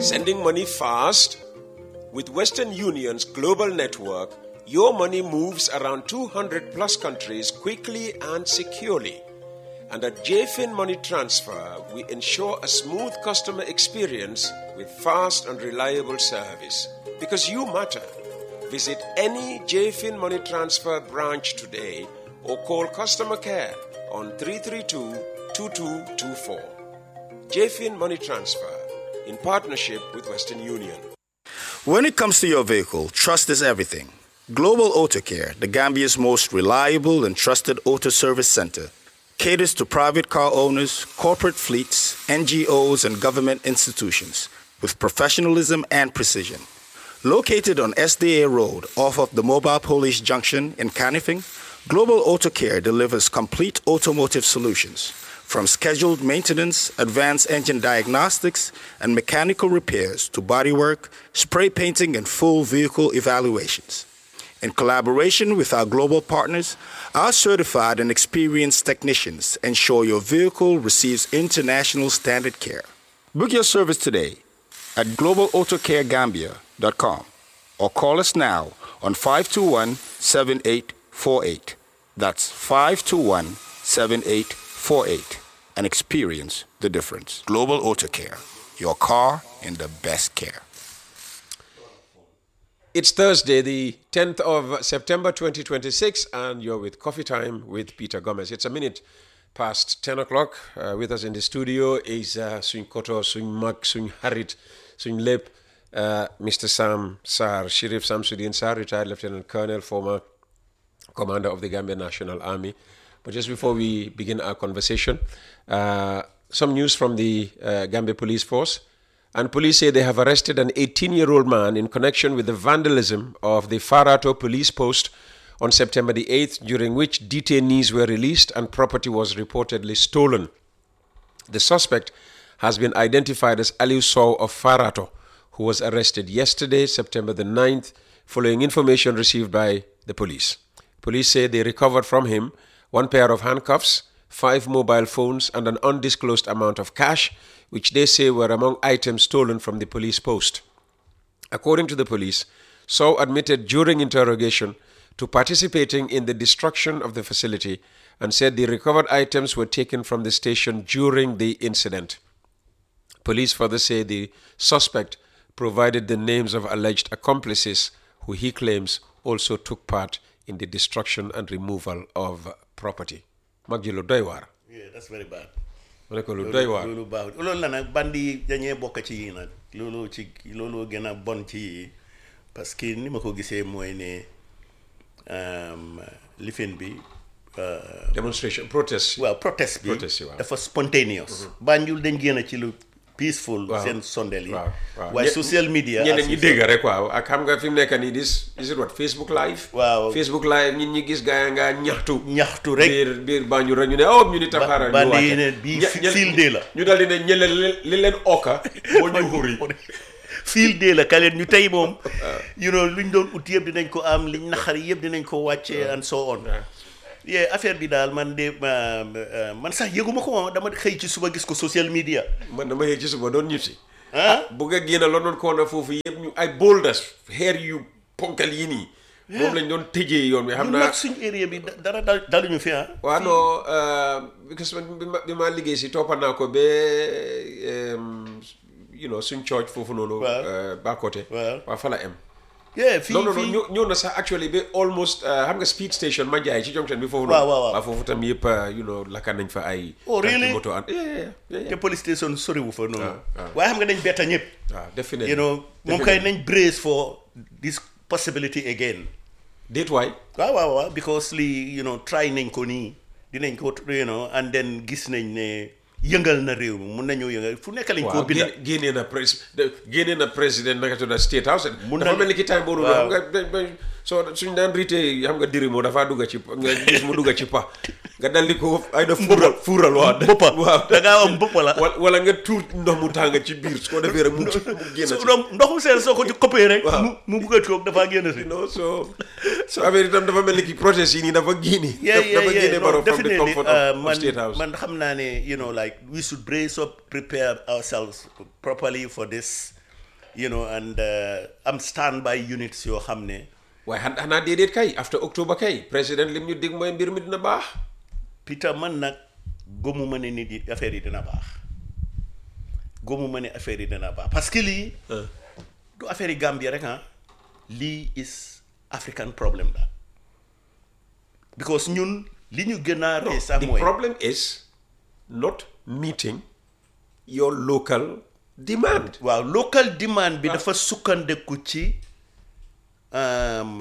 Sending money fast? With Western Union's global network, your money moves around 200 plus countries quickly and securely. And at JFIN Money Transfer, we ensure a smooth customer experience with fast and reliable service. Because you matter. Visit any JFIN Money Transfer branch today or call customer care on 332 2224. JFIN Money Transfer in partnership with Western Union. When it comes to your vehicle, trust is everything. Global Auto Care, the Gambia's most reliable and trusted auto service center, caters to private car owners, corporate fleets, NGOs, and government institutions with professionalism and precision. Located on SDA Road off of the Mobile Police Junction in Canifing, Global Auto Care delivers complete automotive solutions from scheduled maintenance, advanced engine diagnostics, and mechanical repairs to bodywork, spray painting, and full vehicle evaluations. In collaboration with our global partners, our certified and experienced technicians ensure your vehicle receives international standard care. Book your service today at globalautocaregambia.com or call us now on 521 7848. That's 521 7848 and experience the difference. Global Auto Care, your car in the best care. It's Thursday, the 10th of September 2026, and you're with Coffee Time with Peter Gomez. It's a minute past 10 o'clock. Uh, with us in the studio is uh, Suñ Koto, Suñ Mag, Suñ Harit, Suñ Lep, uh, Mr. Sam Sar, Sheriff Samsudin Sar, retired Lieutenant Colonel, former commander of the Gambia National Army. But just before we begin our conversation, uh, some news from the uh, Gambia Police Force. And police say they have arrested an 18 year old man in connection with the vandalism of the Farato police post on September the 8th, during which detainees were released and property was reportedly stolen. The suspect has been identified as Aliu Sow of Farato, who was arrested yesterday, September the 9th, following information received by the police. Police say they recovered from him one pair of handcuffs, five mobile phones, and an undisclosed amount of cash, which they say were among items stolen from the police post. According to the police, Sow admitted during interrogation to participating in the destruction of the facility and said the recovered items were taken from the station during the incident. Police further say the suspect provided the names of alleged accomplices who he claims also took part in the destruction and removal of property. mag ji lu doy waar. yeah that's very bad. ma ne ko lu doy waar. loolu baaxul loolu la nag bandi yi dañee bokk ci yi nag loolu ci loolu gën a bon ci yi parce que ni ma ko gisee mooy ne lifin bi. demonstration protest. waaw protest bi Protest yi waaw. dafa spontaneous. Banjul dañ génn ci lu peaceful. waaw seen sondel yi. waaw waaw waaye Ñe- social media. ñeneen as ñi you dégg said. rek waaw ak xam nga fi mu nekk nii dis is it what Facebook live. Waaw. Facebook live ñit ñi gis gaa yi nga ñaxtu. ñaxtu rek. biir biir Banjul rek ñu ne oh ñu ni tam Ba- xaaral ñu bandi wàcce. yi ne bii Ñe- fi- ñe- field day la. ñu daal di ne ñële li li leen okka moo ñu xuri. fiil dee la kaleen ñu tey moom you know luñ doon ut yëpp dinañ ko am liñ naxari yëpp dinañ ko wàcce and so on yee affaire bi daal man de ma- ma- man sax yëguma ko moom dama xëy ci suba gis ko social media man dama xëy ci suba doon ñib si. ah bu nga génn London Corner foofu yëpp ñu ay boulders xeer yu ponkal yi nii. moom lañ doon tëjee yoon bi xam ñun naa. nag suñ area bi da- dara dal daluñu fi ah waaw non because man bi ma bi ma liggéey si toppa naa ko ba you know suñ church foofu noonu. Waaw. euh, ba côté. Waaw. waaw fa la am. yee fii non non non fii ñëw ñëw na sax actually ba almost euh, xam nga speed station ma jaay ci junction bi foofu. Waaw, noonu. waaw, waaw. foofu tam yëpp euh, you know lakka nañ fa ay. Oh, really? tanki moto an yeah, yeah, yeah, te yeah. police station soriwu fa noonu waaw. waaye xam nga nañ betta ñëpp waaw definitely. you know moom kay nañ brace for this possibility again déet waay. waaw waaw waaw because lii you know try nañ ko nii dinañ ko you know and then gis nañ ne yëngal na réew mi mun nañoo yëngal fu nekk lañ koo waaw binda génne génnee na pres de- génnee na président naka tudd state house. Mun dafa na- mel ni ki time boobu waaw. xam nga dañ dañ soo suñ daan riite xam nga diri moo dafa dugga ci nga gis mu dugga ci pa nga dal di ko ay da fuural fuural waaw mbëppa waaw da ngaa am mbëppa la wala wala nga tuur ndox mu tàng ci biir su ko defee rek mu mu génn su ci doon ndoxu seen soo ko ci coppee rek Waaw. mu mu bugg a toog dafaa génn si non so so affaire itam dafa mel ni ki protest yi nii dafa génne yeah yeah dafa yeah génne no, baro from the definitely comfort uh, of, of man state house man xam naa ne you know like we should brace up prepare ourselves properly for this you know and uh, am standby units yoo xam ne waaye xan- xanaa déedéet kay after october kay président lim ñu dig mooy mbir mi dina baax Peter man nag gëmuma ne nit yi affaire yi dina baax gëmuma ne affaire yi dina baax parce que lii du affaire yi Gambie rek ah lii is African problem la because ñun li ñu gën a rey sax the mooy problem is not meeting your local demand waaw local demand bi dafa sukkandeku ci um,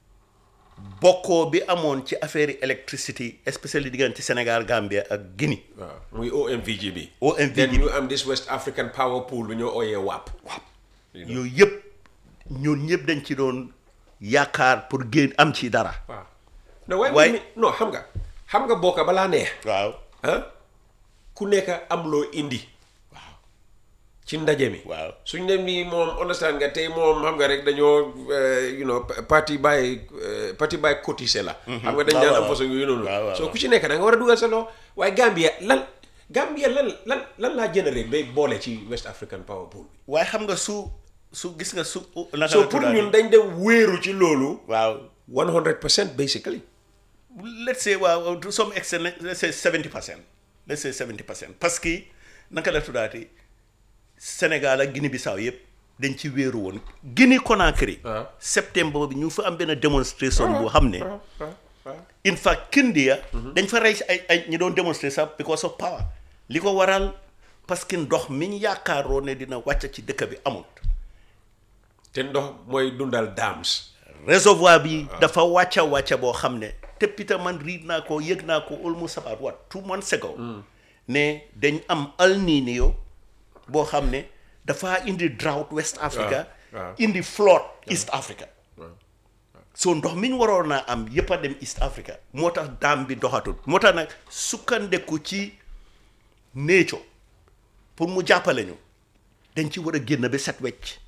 bokkoo bi amoon ci affaire yi électricité especially diggante Sénégal Gambia ak Guinée waaw muy OMVG bi OMVG then bi. ñu am this West African Power Pool bu ñoo ooyee WAP yooyu yëpp ñun ñëpp dañ ci doon yaakaar pour génn am ci dara waaw no waaye Waaye- mi non xam nga xam nga bokka balaa neex waaw ah ku nekk am loo indi waaw ci ndaje mi waaw suñ ne nii moom understand nga tey moom xam nga rek dañoo eh, you know parti by eh, parti by cotisé la xam nga dañ waaw, daan am waaw. façon yooyu noonu waaw, waaw, soo waaw. ku ci nekk da nga war a dugal sa loxo waaye Gambia lan Gambia lan lan lan laa généré ba boole ci West African Power Pool bi waaye xam nga su su gis nga su naka so la pour tuddaati? ñun dañ dem wéeru ci loolu waaw 100 percent basically let's say waaw to some extent let's say 70 percent let's say 70 percent parce que naka la tuddaati Sénégal ak Guinée Bissau yëpp dañ ci wéeru woon Guinée Conakry waaw. septembre bi ñu fa am benn démonstration boo xam ne waaw waaw waaw in fact Kindia dañ fa rey si ay ay ñi doon démontrer sax because of power li ko waral parce que ndox mi ñu yaakaaroon ne dina wàcc ci dëkk bi amul te ndox mooy dundal dams réservoir bi dafa wàcca wàcca boo xam ne te Peter man riid naa ko yëg naa ko almost about what two months ago ne dañ am El Niño boo xam ne dafa indi drought West Africa waaw. indi flood East Africa so ndox mi ñu waroon naa am yëpp a dem East Africa moo tax daam bi doxatul moo tax nag sukkandeku ci nature pour mu jàppale ñu dañ ci war a génn ba set wecc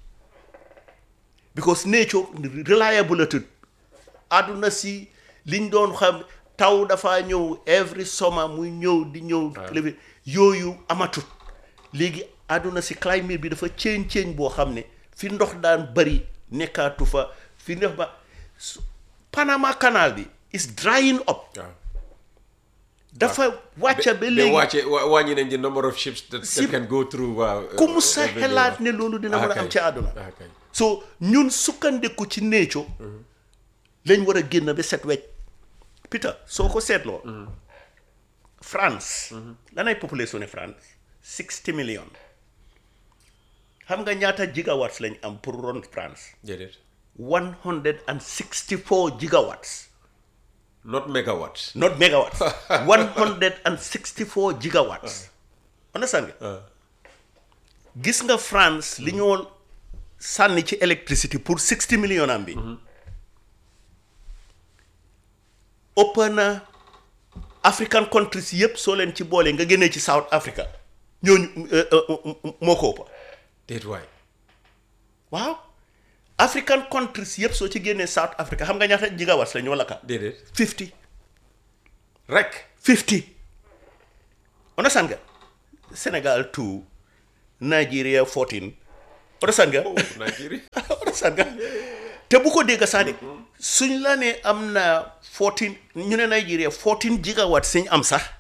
because nature reliable tut àdduna si liñ doon xam taw dafa ñëw every summer muy ñëw di ñëw léegi yooyu amatut léegi àdduna si climate bi dafa change change boo xam ne fi ndox daan bari nekkaatu fa fi ndox ba su- Panama Canal bi is drying up waaw dafa wàcca ba they léegi wàcce wa- wàññi nañ the number of ships that, that Ship- can go through waaw ku mu sa every day, xelaat waaw. ne loolu dina Ah, mën a kay. am ci àdduna Ah, kay. so ñun sukkandiku ci nature lañ war a génn ba set wecc Peter soo ko seetloo France lanay population ne France sixty million xam nga ñaata gigawatts lañ am pour ron France déedéet one hundred and sixty four gigawatts not megawatts not megawatts one hundred and sixty four gigawatts understand nga gis nga France li ñoo sànni ci électricité pour sixty million am bi ëpp na African countries yëpp soo leen ci boole nga génnee ci South Africa ñooñu euh, euh, moo ko ëppa déet waay waaw African countries yëpp soo ci génnee South Africa xam nga ñaata gigawatts la ñoo lakka déedéet fifty rek 50 understand nga Sénégal 2 Nigeria 14 understand nga Nigeria understand nga te bu ko dégg sax de suñ la ne am na 14 ñu ne Nigeria 14 gigawatts suñ am sax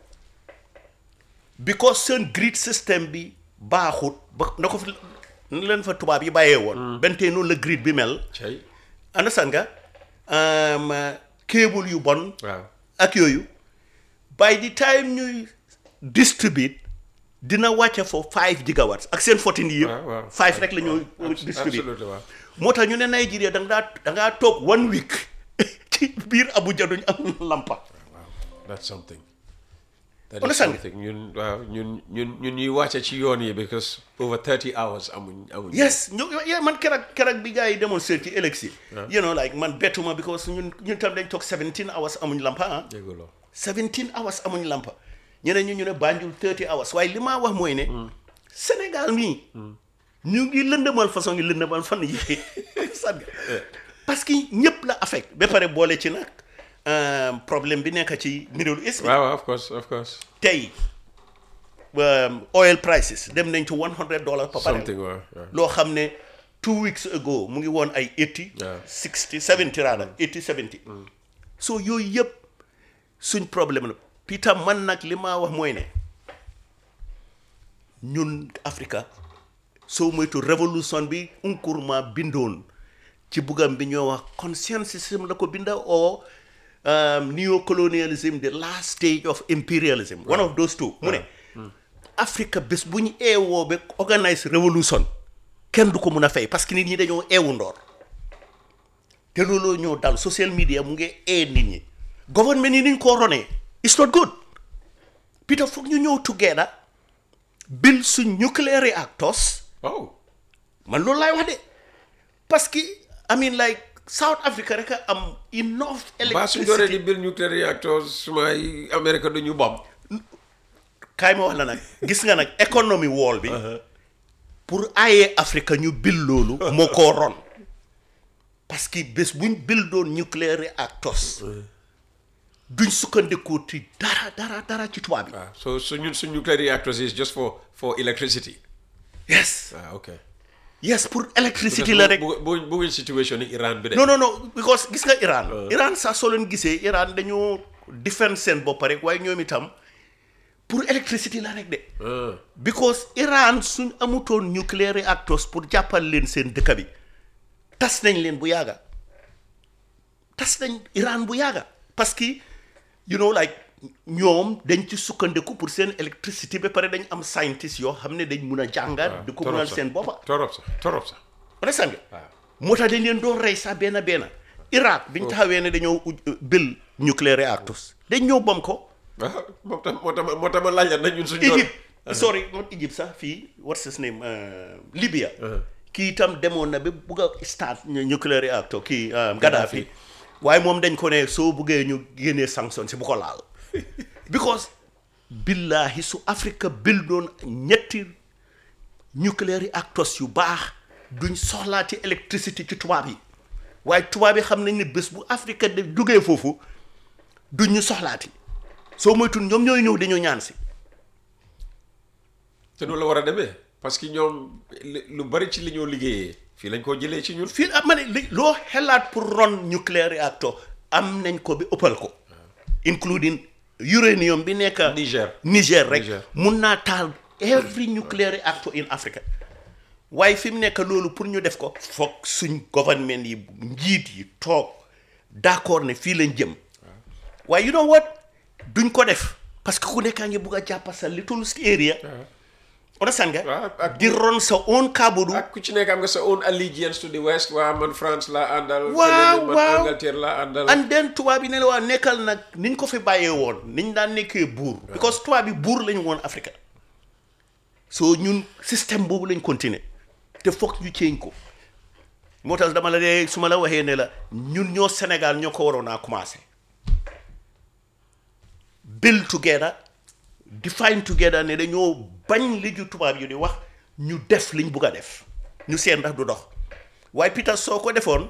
because seen grid system bi baaxut ba na ko fi na leen fa tubaab yi bàyyee woon benn tey noonu la grid bi mel cay understand nga um, cable yu bon waaw ak yooyu by the time ñuy distribute dina wàcce fo 5 gigawatts ak seen 14 yi waaw, waaw. yëpp 5 rek la ñuy distribute absolutely waaw moo tax ñu ne Nigeria da nga daa da ngaa toog one week ci biir Abuja duñ am lampa waaw that's something that is Understand nga? something ñun waaw ñun ñun ñun ñuy wàcce ci yoon yi because over 30 hours amuñ amuñ yes ñu yeah, man keroog keroog bi gars yi démonstré ci élection you know like man bettuma because ñun ñun tam dañ toog 17 hours amuñ lampa ah dégguloo 17 hours amuñ lampa ñeneen ñu ñu ne Banjul 30 hours waaye li ma wax mooy ne Sénégal mii ñu ngi lëndëmal façon ngi lëndëmal fan yi sànq parce que ñëpp la affect ba pare boole ci nag euh, problème bi nekk ci Middle East bi waaw waaw of course of course tey um, oil prices dem nañ to one hundred dollars per barrel something waaw waaw. loo xam ne two weeks ago mu ngi woon ay eighty Yeah. sixty seventy rather eighty seventy so yooyu yëpp suñ problème la Peter man nag li ma wax mooy ne ñun Africa soo moytu révolution bi Nkrumah bindoon ci bugam bi ñoo wax conscientism la ko binda o um, neocolonialism the last stage of imperialism one of those two mu ne Africa bés bu ñu eewoo ba organise révolution kenn du ko mun a fay parce que nit ñi dañoo eewu ndoor te looloo ñoo dal social media mu ngi ee nit ñi government yi niñ koo ronee it's not good Peter foog ñu ñëw together build suñ nuclear reactors oh man loolu laay wax de parce que I mean like South Africa rek a am enough baa suñ dooree di electricity build nuclear reactors sumay Amérique du ñu bomb kaay ma wax la nag gis nga nag economy wall bi pour aaye Afrique ñu bil loolu moo koo ron parce que bés buñ bil doon nuclear reactors duñ sukkandikoo ci dara dara dara ci tubaab bi waaw so so ñun suñ nuclear reactors is just for for electricity yes ah ok yes pour électricité la rek bu bu bu situation ni Iran bi de non non non because gis nga Iran Iran sax soo leen gisee Iran dañoo defend seen bopp rek waaye ñoom itam pour électricité la rek de ah because Iran suñ amutoon nuclear reactors pour jàppal leen seen dëkk bi tas nañ leen bu yàgga tas nañ Iran bu yàgga parce que you know like ñoom dañ ci sukkandiku pour seen électricité ba pare dañ am scientist yoo xam ne dañ mun a jàngat di ko munal seen boppa torop sax torop sax understand nga moo tax dañ leen doon rey sax benn benn Irak biñ taxawee ne dañoo uj- bil nuclear reactors dañ ñëw bom ko ah moo tax moo tax moo tax ma laaj la na ñun suñ doon Egypte sorry not Egypte sax fii what's his name uh, Libya kii itam demoon na ba bugg a start nu- nuclear reactor kii um, Gaddafi waaye moom dañ ko ne soo buggee ñu génnee sanction si bu ko laal because billahi su Afrique bil doon ñetti nuclear reactors yu baax duñ soxlaati électricité ci tubaab yi waaye tubaab yi xam nañ ne bés bu Afrique de jógee foofu duñ ñu soxlaati soo moytul ñoom ñooy ñëw dañoo ñaan si te noonu la war a demee parce que ñoom li- lu bari ci li ñoo liggéeyee fii lañ koo jëlee ci ñun fii ah ma ne li loo xelaat pour ron nuclear reactor am nañ ko bi ëppal ko including uranium bi nekk Niger. Niger rek Niger. mun naa taal every nuclear reactor in Africa waaye fi mu nekk loolu pour ñu def ko foog suñ government yi njiit yi toog d'accord ne fii lañ jëm waaye you know what duñ ko def parce que ku nekkaa ngi bugg a jàppa sa little area understand nga waaw, ak- di ron sa own kabudu ak ku ci nekk am nga sa own allegiance to the west waa man France laa àndal Waaw, keneen man waaw. Angleterre laa àndal and then tubaab yi ne la waa nekkal nag niñ ko fi bàyyee woon niñ daan nekkee buur because tubaab yi buur lañu woon Afrique so ñun système boobu lañ continuer te foog ñu change ko moo tax dama la dee su ma la waxee ne la ñun ñoo Sénégal ñoo ko waroon a commencé build together define together ne dañoo bañ li ju tubaab yi di wax ñu def liñ bugg a def ñu seen ndax du dox waaye Peter soo ko defoon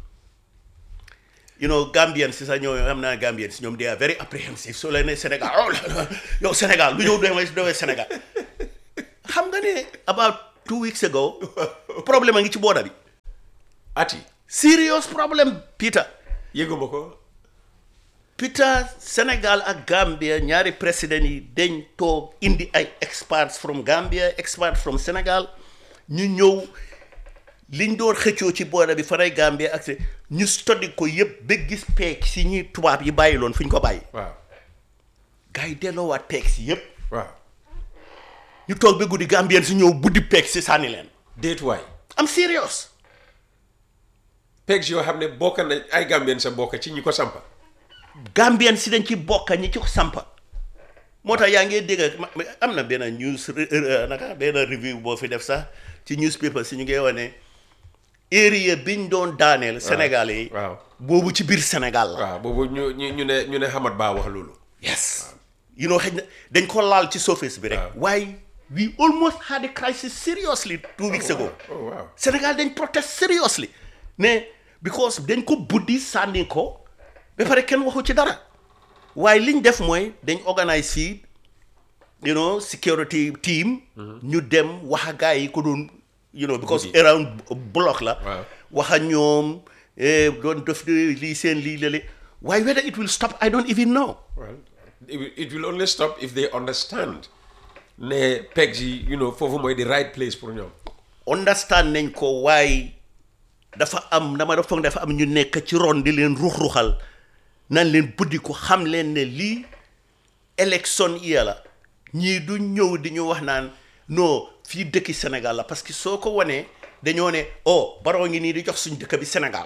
you know Gambians si sax ñoo xam naa Gambians ñoom they are very apprehensive soo leen ne Sénégal oh la la yow Sénégal lu ñëw doy doy Sénégal xam nga ne about two weeks ago problème a ngi ci booda bi ati serious problème Peter yëguma ko Peter Sénégal ak Gambia ñaari président yi dañ toog indi ay experts from Gambia experts from Sénégal ñu ñëw liñ doon xëccoo ci booda bi faray Gambia ak ñu study ko yëpp ba gis peeg si ñi tubaab yi bàyyi loon fu ñu ko bàyyi waaw gars yi delloowaat peeg si yëpp waaw ñu toog ba guddi Gambien si ñëw buddi peeg si sànni leen déet waay am serious pegs yoo xam ne bokk na ay Gambien sa bokk ci ñi ko sampa Gambien si dañ ci bokka ñi ci ko sampa moo tax yaa ngi dégg ma- ma- am na benn news re- re- naka benn review boo fi def sax ci newspaper si ñu ngi wane area biñ doon daaneel Sénégalais yi waaw boobu ci biir Sénégal la waaw boobu ñu ñu ñu ne ñu ne Hamad Ba wax loolu yes you know xëy na dañ ko laal ci surface bi rek waaye we almost had a crisis seriously two weeks ago oh waaw Sénégal dañ protest seriously ne because dañ ko buddi sànni ko ba pare kenn waxu ci dara waaye liñ def mooy dañ organise fii you know security team ñu dem wax a gars yi ko doon you know because around block la Waaw. wax a ñoom eh, doon def lii seen lii lale waaye whether it will stop I don't even know well it will- it will only stop if they understand ne pegs yi you know foofu mooy the right place pour ñoom understand nañ ko waaye dafa am dama dafa foog ne dafa am ñu nekk ci ron di leen ruux-ruuxal nan leen buddi ko xam leen ne lii élection iya la ñii du ñëw di ñu wax naan non fii dëkki Sénégal la parce que soo ko wanee dañoo ne oh baroo ngi nii di jox suñ dëkk bi Sénégal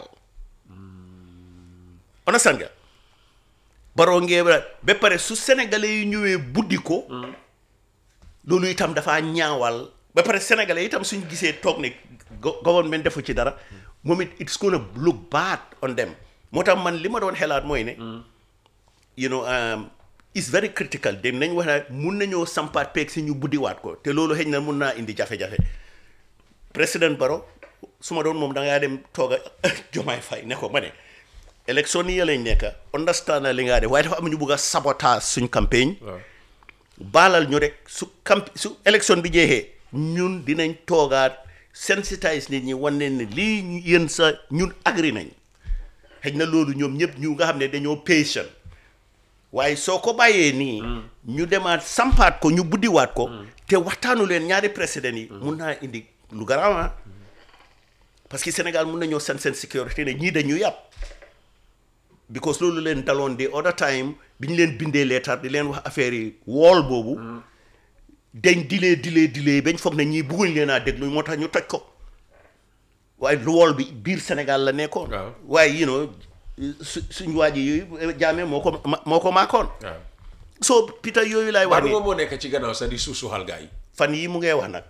understand nga baroo ngee ba ba pare su sénégalais yi ñëwee buddi ko loolu itam dafa ñaawal ba pare sénégalais itam suñ gisee toog ne go- government defu ci dara moom it it's gonna look bad on them moo tax man li ma doon xelaat mooy ne you know um, it's very critical dem nañ wax ne mun nañoo sampaat peeg si ñu buddiwaat ko te loolu xëy na mun naa indi jafe-jafe président Barrow su ma doon moom da ngaa dem toog a Jomaay Fay ne ko ma ne élection yi lañ nekk understand na li ngaa def waaye dafa am ñu bugg a sabotage suñ campagne waaw baalal ñu rek su camp su élection bi jeexee ñun dinañ toogaat sensitise nit ñi wan leen ne lii ñu- yéen sa ñun agri nañ xëy na loolu ñoom ñëpp ñu nga xam ne dañoo patient waaye soo ko bàyyee nii ñu demaat sampaat ko ñu buddiwaat ko te waxtaanu leen ñaari président yi mun naa indi lu garaaw parce que Sénégal mun nañoo seen seen sécurité ne ñii dañu yàpp because loolu leen daloon di other time bi ñu leen bindee leetar di leen wax affaire yi wool boobu dañ dilee dilee dilee bañ foog ne ñii bugguñ leen a déglu moo tax ñu toj ko waaye lu wool bi biir Sénégal la nekkoon Waaw. waaye you know su suñ waa ji yooyu jaamee moo ko ma- moo ko maakoon waaw so Peter yooyu laay wax Barrow ni moom moo nekk ci gannaaw sax di suusuxal gars yi fan yii mu ngay wax nag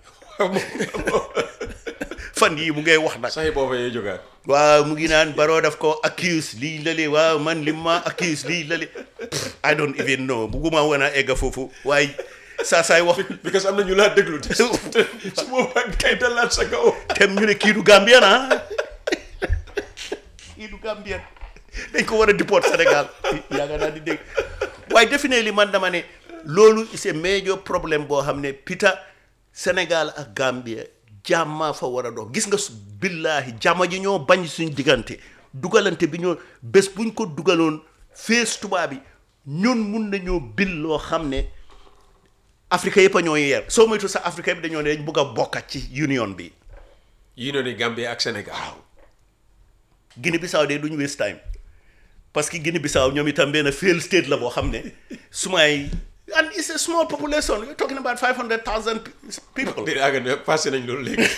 fan yii mu ngay wax nag sax yi booba yee jógaat waaw mu ngi naan Barrow daf ko accuse lii lale waaw man li ma accuse lii lale I don't even know bugguma woon a egga foofu waaye saa saay wax because am na ñu laa déglu te su su boobaa kay dalaat sa kaw tem ñu ne kii du Gambien ah kii du Gambien dañ ko war a deport Sénégal yaaga naa di dégg waaye definitely man dama ne loolu c'est major problème boo xam ne Peter Sénégal ak Gambia jàmma fa war a dox gis nga su billaahi jàmma ji ñoo bañ suñ diggante dugalante bi ñoo bés buñ ko dugaloon fees tubaab bi ñun mun nañoo bil loo xam ne Afrique yëpp a ñoo yeer soo moytu sax Afrique yëpp dañoo ne dañ bugg a bokkat ci union bi yi noonu Gambie ak Sénégal Guinée Bissau de duñu waste time parce que Guinée Bissau ñoom itam benn failed state la boo xam ne sumay and it's a small population you're talking about five hundred thousand people di àgg ne passé nañ loolu léegi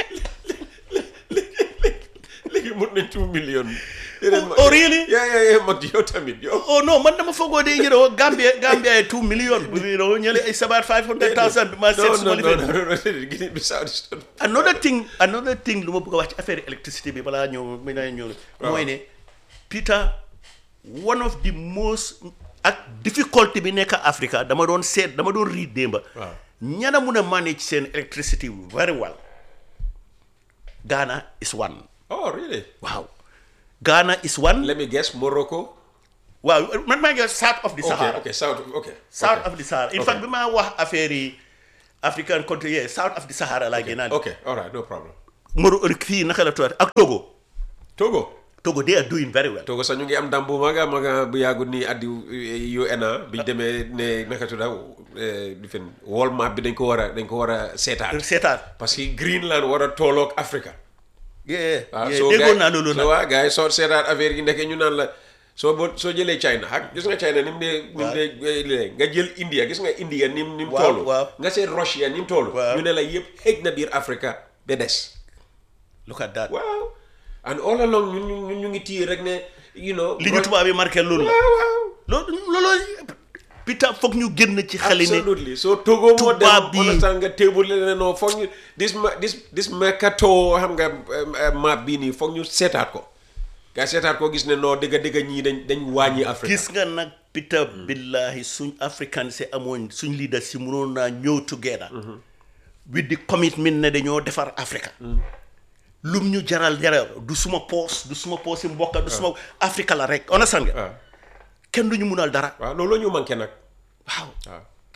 léegi mut nañ two million oh really yaa yaa yaa mag yow tamit yow oh no man dama foogoo de you know Gambia Gambia ay two million you know ñële ay sabaat five hundred thousand bi ma seet non suma non lifin non non non Guinée Bissau di stone another thing another thing lu ma bëgg a wax ci affaire électricité bi balaa ñëw mi naa ñëw mooy ne Peter one of the most ak difficulté bi nekk Africa dama doon seet dama doon riid démba Waaw. ñana mun a manage seen electricity very well Ghana is one oh really waaw Ghana is one let me guess Morocco waaw man maa ngi south of the okay Sahara okay south okay south okay. of the Sahara in Okay. fact bi maa wax affaire yi African country yeah south of the Sahara laa gën a okay all right no problem Moro fii naka la tuwaat ak Togo Togo Togo they are doing very well Togo sax ñu ngi am ndam bu maga maga bu yàggul nii addi UNA bi ñu demee ne naka tudda di fen wall map bi dañ ko war a dañ ko war a seetaat seetaan parce que Greenland war a tooloog Africa yeah waaw yeah soo déggoon gaay- naa loolu soo nag waa gars yi soo seetaat affaire yi ndeke ñu naan la soo bo soo jëlee China ak gis nga China ni mu dee ni mu Waaw. dee eh, lee, nga jël India gis nga India ni mu ni mu Waaw, toll waaw. nga seet Russia ni mu toll Waaw. ñu ne la yëpp xëj na biir Africa ba des look at that waaw and all along ñun ñu ñun ñu ngi téye rek ne you know li ñu tubaab yi marqué loolu la waaw waaw loolu looloo Peter foog ñu génn ci xale ne absolutely so Togo moo dem tubaab bi- understand nga table ne non foog ñu this ma- this this mercato xam nga um, uh, map bii nii foog ñu seetaat ko nga seetaat ko gis ne non dëgg dëgg ñii dañ dañ wàññi Afrique gis nga nag Peter billahi suñ africain si amoon suñ leader si mënoon naa ñëw together with the commitment ne dañoo defar Africa lum ñu jaral jaral du suma poos du suma poos si mbokka du suma Africa la rek understand nga waaw kenn du ñu munal dara waaw loolu la ñu manqué nag waaw waaw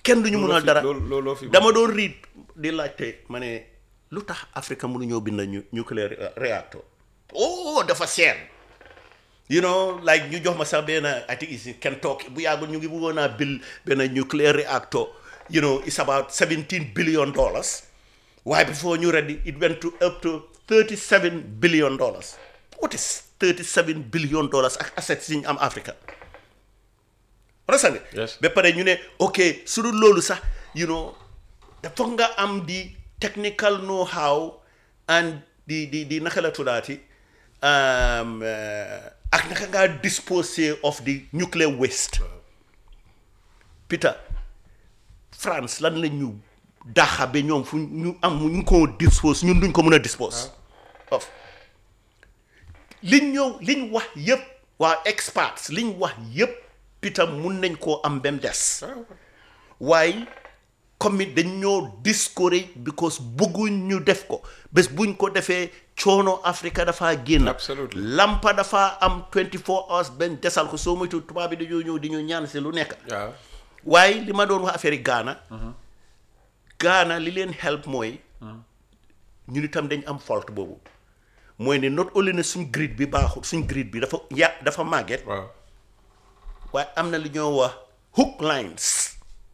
kenn duñu Looloo munal fi- dara lool- looloo fi dama doon riit di laajte ma ne lu tax Afrique mënuñoo bind ñu nuclear reactor oh dafa seer you know like ñu jox ma sax benn I think is in Kentucky bu yàggul ñu ngi bëggoon a build benn nuclear reactor you know it's about 17 billion dollars waaye before ñu ready it went to up to 37 billion dollars what is 37 billion dollars ak assets yi ñu am Africa understand Yes. ba pare ñu ne ok su dul loolu sax you know dafa nga am di technical know how and di di di naka la tuddaati um, uh, ak naka ngaa dispose of the nuclear waste Peter France lan la ñu daxa ba ñoom fu ñu am ñu ko dispose ñun duñ ko mën a dispose of liñ ñëw liñ wax yëpp waa experts liñ wax yëpp Peter mun nañ koo am ba mu des waaye comme it dañ ñoo discourage because bëgguñ ñu def ko bés buñ ko defee coono Afrique dafa génn Absolutely. lampa dafa am 24 hours benn desal ko soo moytu tubaab bi dañoo ñëw di ñu ñaan si lu nekk waaw waaye li ma doon wax affaire yi Ghana Ghana li leen help mooy ñun itam dañ am fault boobu mooy ne not only ne suñ grid bi baaxul suñ grid bi dafa ya dafa màgget waaw waaye am na lu ñoo wax hook lines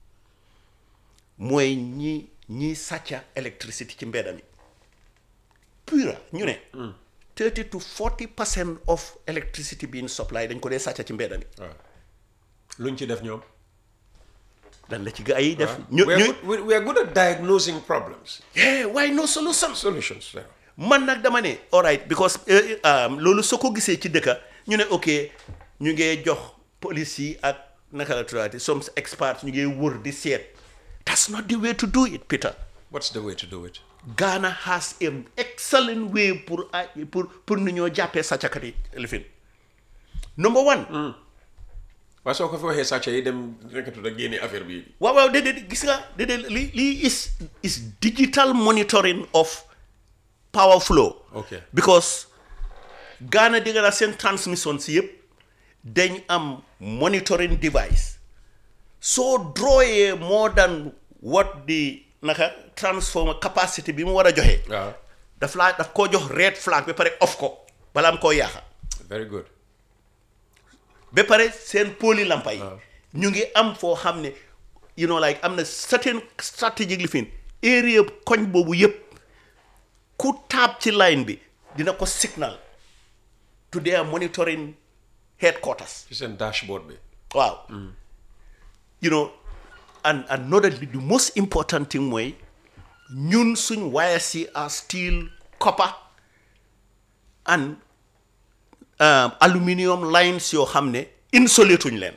mooy ñi ñi sàcca électricité ci mbedda mi pura ñu ne 30 to 40 percent of electricity being supply dañ ko dee sàcca ci mbedda mi waaw luñ ci def ñoom dan la ci gaa yi def ñu we are ñu good, we, we are good at diagnosing problems eh waaye no solution solutions yeah. man nag dama ne all right because eh, um, loolu soo ko gisee ci dëkka ñu ne ok ñu ngee jox police yi ak naka la tuddaati some experts ñu ngee wër di seet that's not the way to do it Peter what's the way to do it Ghana has an excellent way pour ay- pour pour nu ñoo jàppee sàccakat yi lifin number one waaye soo ko fi waxee sàcce yi dem nekkatu da génne affaire bi waaw waaw déedéet gis nga déedéet lii lii is is digital monitoring of power flow Okay. because Ghana di nga seen transmission si yëpp dañ am monitoring device soo drawee more than what the naka transformer capacity bi mu war a joxe waaw daf laa daf koo jox red flag ba pare off ko balaa am koo yaaxa very good ba pare seen poli lampa yi ñu ngi am foo xam ne you know like am na certain strategic lifin area koñ boobu yëpp ku taab ci line bi dina ko signal to their monitoring headquarters ci seen dashboard bi waaw you know and another the most important thing mooy ñun suñ wires yi are steel copper and um, aluminium lines yoo xam ne insulé tuñ leen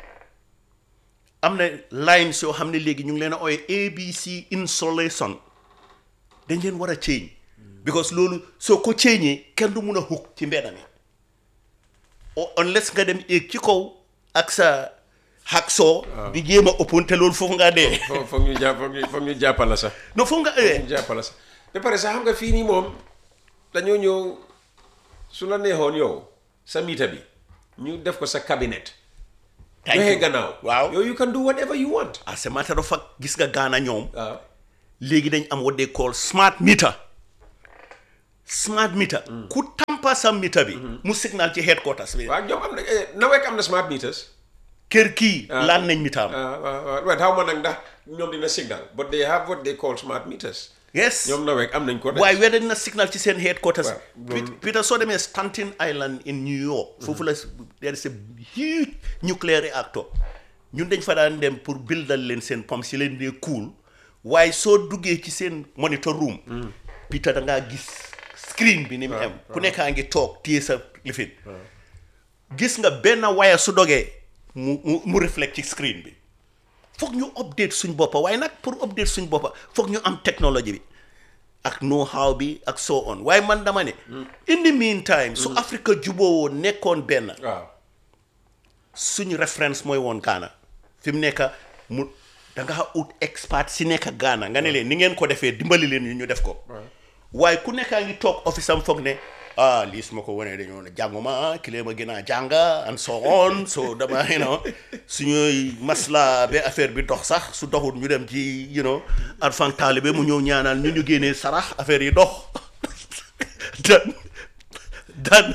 am na lines yoo xam ne léegi ñu ngi leen a ooye ABC insulation dañ leen war a change because loolu soo ko change kenn du mun a hook ci mbedda mi o unless nga dem éeg ci kaw ak sa hacksaw di jéem a ëppoon te loolu foofu ngaa dee foog foog ñu jàpp foog ñu foog ñu jàppala sax non foofu nga eh ñu jàppala sax ba pare sax xam nga fii nii moom dañoo ñëw su la neexoon yow sa miita bi ñu def ko sa cabinet Thank joxe you. gannaaw waaw yow you can do whatever you want as a matter of fact gis nga Ghana ñoom waaw léegi dañ am what they call smart meter smart meter ku tampa sa meter bi mu signal ci headquarters bi waaw ñoom am na eh, nawek am na smart meters kër kii laan nañ meter am ah waaw waaw waaw xaw ma nag ndax ñoom dina signal but they have what they call smart meters yes ñoom nawek am nañ ko de waaye weda dina signal ci seen headquarters Waaw, Pet- Peter soo demee Staten Island in New York foofu la there is a huge nuclear reactor ñun dañ fa daan dem pour bildal leen seen pom si leen dee cool waaye soo duggee ci seen monitor room Peter da ngaa gis screen bi ni mu am ku nekkaa ngi toog téye sa lifin gis nga benn waya su dogee mu mu mu reflect ci screen bi foog ñu update suñ boppa waaye nag pour update suñ boppa foog ñu am technology bi ak know how bi ak so on waaye man dama ne in the meantime su Afrique jubóowoo nekkoon benn waaw suñu référence mooy woon Ghana fi mu nekk mu da nga ut expert si nekk Ghana nga ne leen ni ngeen ko defee dimbali leen ñu ñu def ko waaye ku nekkaa ngi toog office am foog ne ah lii su ma ko wanee dañoo ne jànguma kilee ma gën a jànga and so on so dama you know suñuy masla ba affaire bi dox sax su doxul ñu dem ci you know arfan taalibe mu ñëw ñaanal ñu ñu génnee sarax affaire yi dox dan dan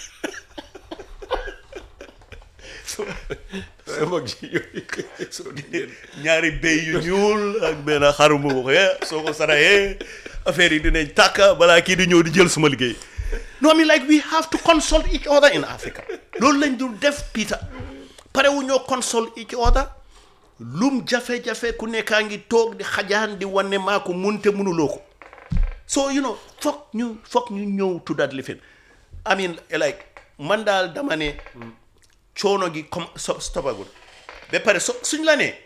mag ji yooyu ñaari béy yu ñuul ak benn xaru mu waxee soo ko saraxee affaire yi dinañ tàkk balaa kii di ñëw di jël suma liggéey no I mean like we have to consult each other in Africa loolu lañ dul def Peter pare wu ñoo consult each other lum jafe-jafe ku nekkaa ngi toog di xajaan di wane maa ko mun te mënuloo ko so you know foog ñu foog ñu ñëw to that lifin I mean like man daal dama ne coono gi comme so stopagul ba pare so suñ la nee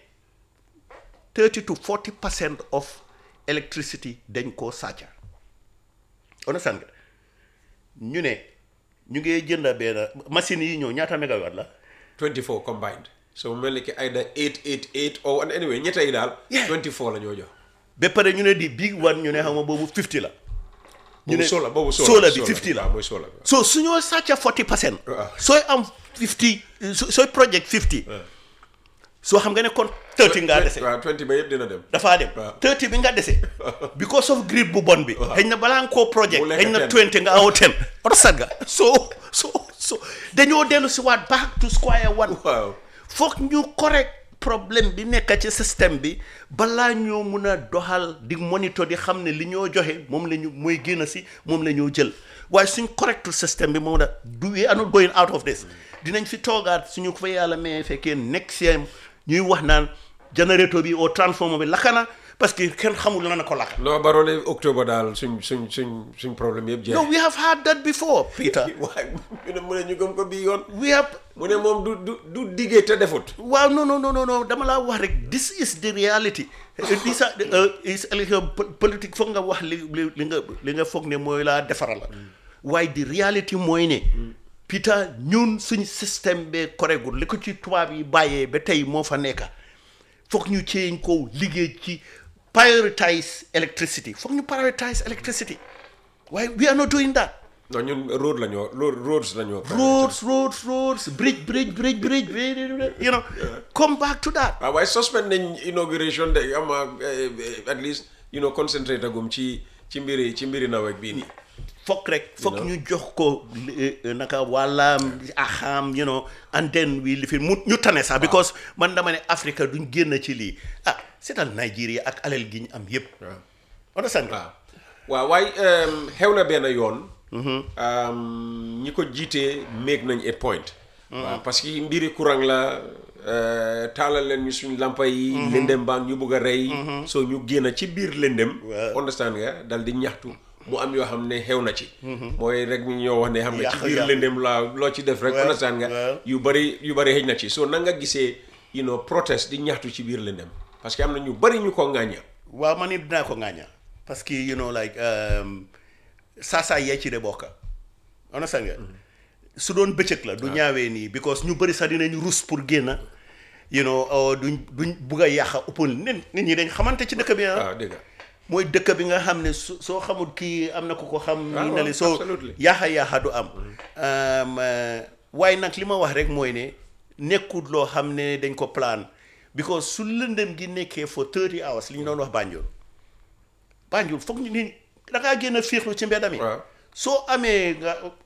30 to 40 percent of electricity dañ koo sàcca understand nga ñu ne ñu ngi jënd benn machine yi ñëw ñaata mégawatt la 24 combined so mu mel ni ki either 888 or and anyway ñetta yi daal Yeah. 24 la ñoo jox ba pare ñu ne di big one ñu ne xam nga boobu 50 la ñu boobu ne sola boobu sola sola bi 50 la waaw mooy sola bi so suñoo sàcca 40 percent Waaw. sooy am 50 so- sooy project 50 soo xam nga ne kon 30 ngaa dese waaw 20 ba yëpp dina dem dafaa dem Waaw. 30 bi nga dese because of grid bu bon bi xëy na balaa nga koo project Mu lekk xëy na 10. 20 nga aw 10 oto sat nga so so so dañoo dellu si waat back to square one waaw foog ñu correct problème bi nekk ci système bi balaa ñoo mun a doxal di monitor di xam ne li ñoo joxe moom la ñu mooy génn si moom la ñoo jël waaye suñ correctul système bi moom da du we are not going out of this dinañ fi toogaat suñu ko fa yàlla mais fekkee next year ñuy wax naan générateur bi au transformer bi lakana parce que kenn xamul lan na ko lakka non barole octobre daal suñ suñ suñ suñ problème yëpp jeex no we have had that before Peter waaye ñu ne mu ne ñu gëm ko bii yoon we have mu ne moom du du du diggee te defut waaw non non non non non dama laa wax rek this is the reality this is élection politique foog nga wax li li li nga li nga foog ne mooy laa defara la waaye di reality mooy ne Peter ñun suñ système bee koregul li ko ci tubaab yi bàyyee ba tey moo fa nekka foog ñu ceeñ ko liggéey ci prioritize electricity foog ñu prioritize electricity waaye we are not doing that non ñun road la ñoo road roads la ñoo roads roads roads bridge bridge bridge bridge you know come back to that waaw waaye suspend nañ inauguration de ama at least you know concentrate agum ci ci mbiri ci mbiri nawet bii nii fokk rek fokk ñu jox ko eh, eh, naka wàllaam axaam you know and then we live in mu ñu tane sax because man dama ne Africa duñ génn ci lii ah seetal Nigeria ak alal gi ñu am yépp understand nga waaw waaw waaye xew na benn yoon um, ñi ko jiitee méeg nañ eight point waaw parce que mbiri courant la euh, taalal leen ñu suñ lampa yi lëndëm baa ñu bugg a rey soo ñu génn ci biir lëndëm Waaw. understand nga dal di ñaxtu mu am yoo xam ne xew na ci mooy rek ñu ñoo wax ne xam nga ci Yàq- biir yàq. lëndëm la loo ci def rek Waaw, understand nga waaw. yu bari yu bari xëj na ci soo na nga gisee you know protest di ñaxtu ci biir lëndëm parce que am na ñu bari ñu ko ŋàñña waaw man it dinaa ko ŋaaña parce que you know like um, saasaa yee ci de bokka understand nga su doon bëccëg la du ñaawee nii because ñu bëri sax dinañ rus pour génn you know or duñ duñ bugg a yàqa ëppal nit nit ñi dañ xamante ci dëkk bi ah waaw dégg nga mooy dëkk bi nga xam ne su soo xamul kii am na ku ko xam Ah, nii na waaw, li soo absolutely. yaaxa yaaxa du am Um, uh, waaye nag li ma wax rek mooy ne nekkul loo xam ne dañ ko plan because su lëndëm gi nekkee for 30 hours li ñu doon wax Banjul Banjul foog ñu ni da ngaa génn fiixlu ci mbedd mi Waaw. soo amee nga